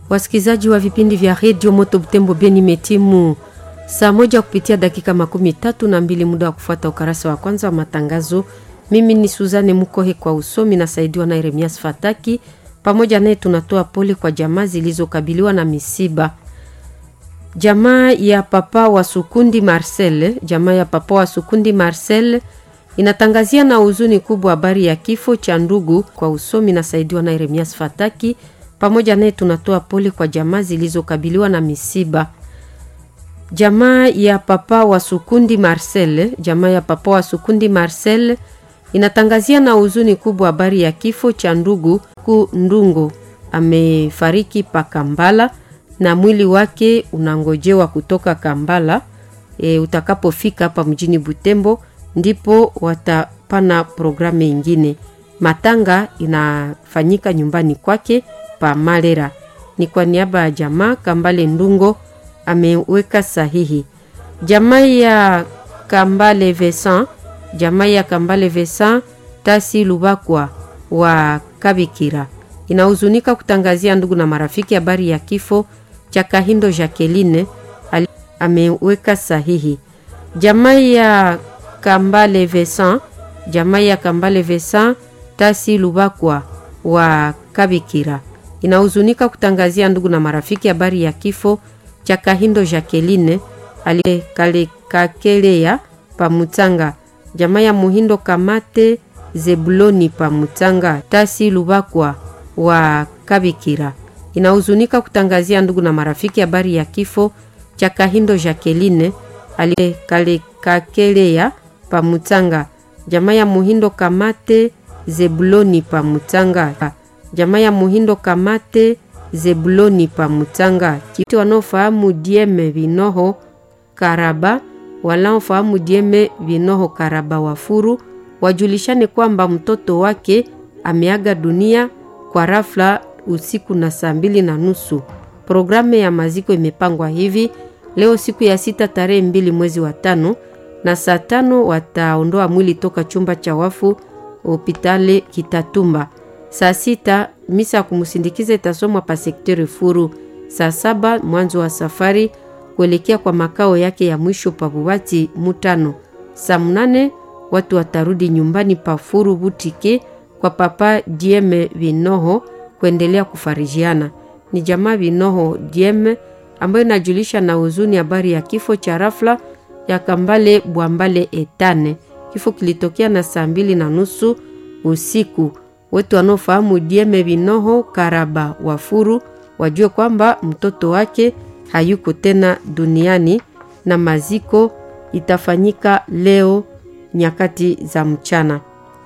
Wasikilizaji wa vipindi vya redio Moto Butembo Beni, metimu saa moja kupitia dakika makumi tatu na mbili muda wa kufuata ukarasa wa kwanza wa matangazo. Mimi ni Suzane Mukohe kwa usomi, nasaidiwa na Yeremias Fataki. Pamoja naye tunatoa pole kwa jamaa zilizokabiliwa na misiba. Jamaa ya papa wa Sukundi Marcel, jamaa ya papa wa Sukundi Marcel inatangazia na huzuni kubwa habari ya kifo cha ndugu. Kwa usomi nasaidiwa na Yeremias Fataki. Pamoja naye tunatoa pole kwa jamaa zilizokabiliwa na misiba. Jamaa ya papa wa Sukundi Marcel, jamaa ya papa wa Sukundi Marcel inatangazia na huzuni kubwa habari ya kifo cha ndugu ku Ndungo amefariki pa Kambala na mwili wake unangojewa kutoka Kambala. E, utakapofika hapa mjini Butembo ndipo watapana programu ingine. Matanga inafanyika nyumbani kwake pa Malera. Ni kwa niaba ya jamaa Kambale Ndungo ameweka sahihi. Jamaa ya Kambale Vesan, jamaa ya Kambale Vesan Tasi Lubakwa wa Kabikira inahuzunika kutangazia ndugu na marafiki habari ya kifo cha Kahindo Jacqueline ameweka sahihi. Jamaa ya Kambale Vesan, jamaa ya Kambale Vesan Tasi Lubakwa wa Kabikira inahuzunika kutangazia ndugu na marafiki habari ya kifo cha Kahindo Jacqueline alikalekakelea pamutanga. Jamaa ya Muhindo Kamate Zebuloni pamutanga Tasi Lubakwa wa Kabikira inahuzunika kutangazia ndugu na marafiki habari ya kifo cha Kahindo Jacqueline alikalekakelea pamutanga. Jamaa ya Muhindo Kamate Zebuloni pamutanga. Jamaa ya Muhindo Kamate Zebuloni pamutanga. Kiti wanaofahamu Dieme Vinoho Karaba, wanaofahamu Dieme Vinoho Karaba Wafuru wajulishane kwamba mtoto wake ameaga dunia kwa rafla usiku na saa mbili na nusu. Programu ya maziko imepangwa hivi: leo siku ya sita tarehe mbili mwezi wa tano na saa tano wataondoa mwili toka chumba cha wafu hopitali Kitatumba. Saa sita misa ya kumsindikiza itasomwa pa sekteri Furu. Saa saba mwanzo wa safari kuelekea kwa makao yake ya mwisho pa Bubati Mutano. Saa mnane watu watarudi nyumbani pa Furu Butike kwa papa Dieme Vinoho kuendelea kufarijiana. Ni jamaa Vinoho Dieme ambayo inajulisha na huzuni habari ya kifo cha rafla ya Kambale Bwambale Etane. Kifo kilitokea na saa mbili na nusu usiku. Wetu wanaofahamu Dieme Vinoho Karaba Wafuru wajue kwamba mtoto wake hayuko tena duniani na maziko itafanyika leo nyakati za mchana.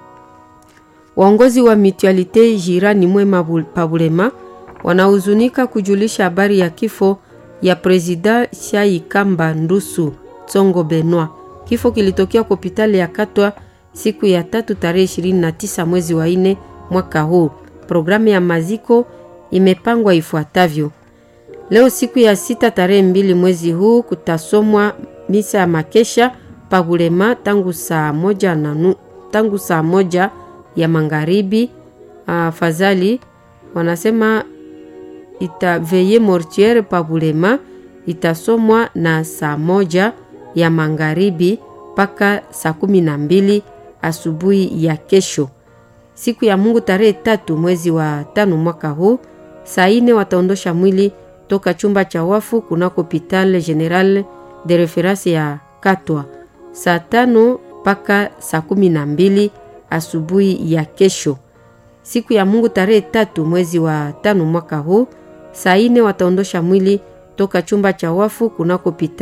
Waongozi wa Mutualite Jirani Mwema Pabulema wanahuzunika kujulisha habari ya kifo ya Presida Shai Kamba Ndusu Tsongo Benoi. Kifo kilitokea kwa hospitali ya Katwa siku ya tatu tarehe 29 mwezi wa nne mwaka huu. Programu ya maziko imepangwa ifuatavyo: leo siku ya sita tarehe mbili mwezi huu kutasomwa misa ya makesha Pabulema tangu saa moja, na, tangu saa moja ya magharibi. Afadhali wanasema itaveye mortiere Pabulema itasomwa na saa moja ya magharibi mpaka saa kumi na mbili asubuhi ya kesho. Siku ya Mungu tarehe tatu mwezi wa tano mwaka huu saa ine wataondosha mwili toka chumba cha wafu kunako hopital general de reference ya Katwa saa tano mpaka saa kumi na mbili asubuhi ya kesho. Siku ya Mungu tarehe tatu mwezi wa tano mwaka huu saa ine wataondosha mwili toka chumba cha wafu kunako hopital